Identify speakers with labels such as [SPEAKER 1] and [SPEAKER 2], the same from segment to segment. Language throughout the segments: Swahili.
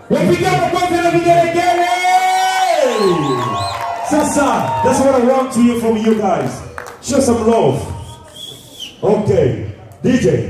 [SPEAKER 1] Wapiga makofi na vigelegele. Sasa, that's what I want to hear from you guys. Show some love. Okay, DJ.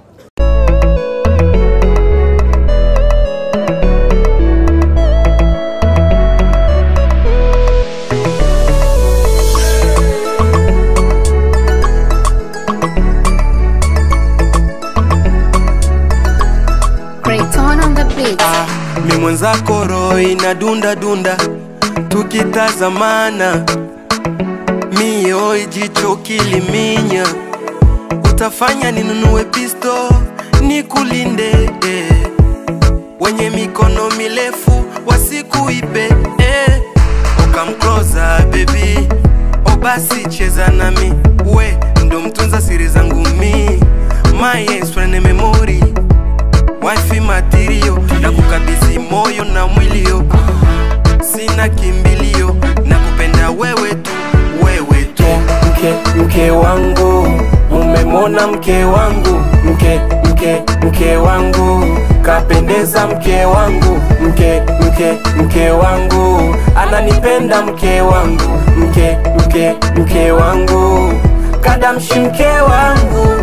[SPEAKER 2] Great on on the beat.
[SPEAKER 3] mi mwenzako roho ina dunda dunda tukitazamana mio jicho kiliminya utafanya ninunue pisto nikulinde eh. wenye mikono mirefu wasikuipe eh. okamkloza bebi o basi cheza nami we ndo mtunza siri zangu mi maesprene memori wifi matirio na kukabidhi moyo na mwilio sina kimbilio na kupenda wewe tu wewe tu mke mke wangu umemona mke wangu mke mke mke wangu kapendeza mke wangu mke mke mke wangu ananipenda mke wangu mke mke mke wangu kadamshi mke wangu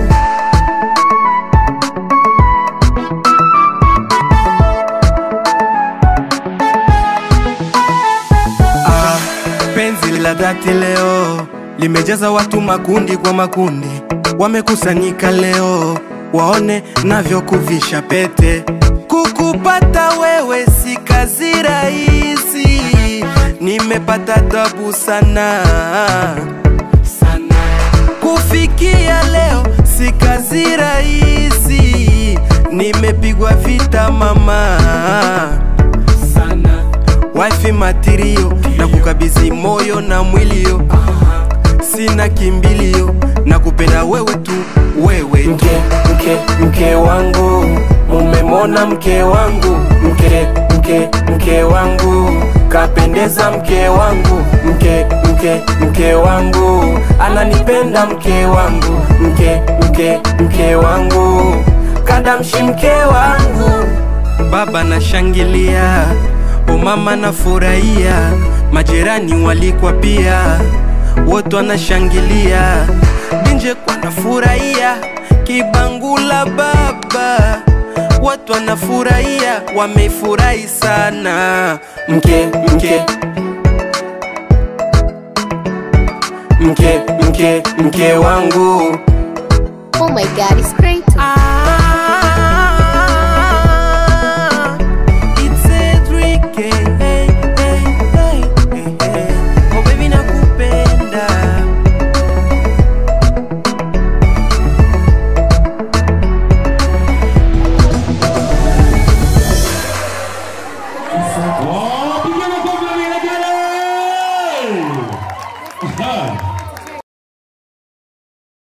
[SPEAKER 3] Ah, penzi la dhati leo limejaza watu makundi kwa makundi, wamekusanyika leo waone navyokuvisha pete. Kukupata wewe si kazi rahisi, nimepata tabu sana sana. Kufikia leo si kazi rahisi, nimepigwa vita mama sana wifi matirio na kukabidhi moyo na mwilio sina kimbilio na kupenda wewe tu wewe tu. mke mke mke wangu umemona mke wangu mke mke mke wangu kapendeza mke wangu mke mke mke wangu ananipenda mke wangu mke mke mke wangu kadamshi mke wangu baba nashangilia o mama nafurahia majirani walikwa pia wote wanashangilia binje kwa nafurahia kibangula baba watu wanafurahia wamefurahi sana mke mke mke mke mke wangu
[SPEAKER 2] Oh my god, it's great.
[SPEAKER 3] ah.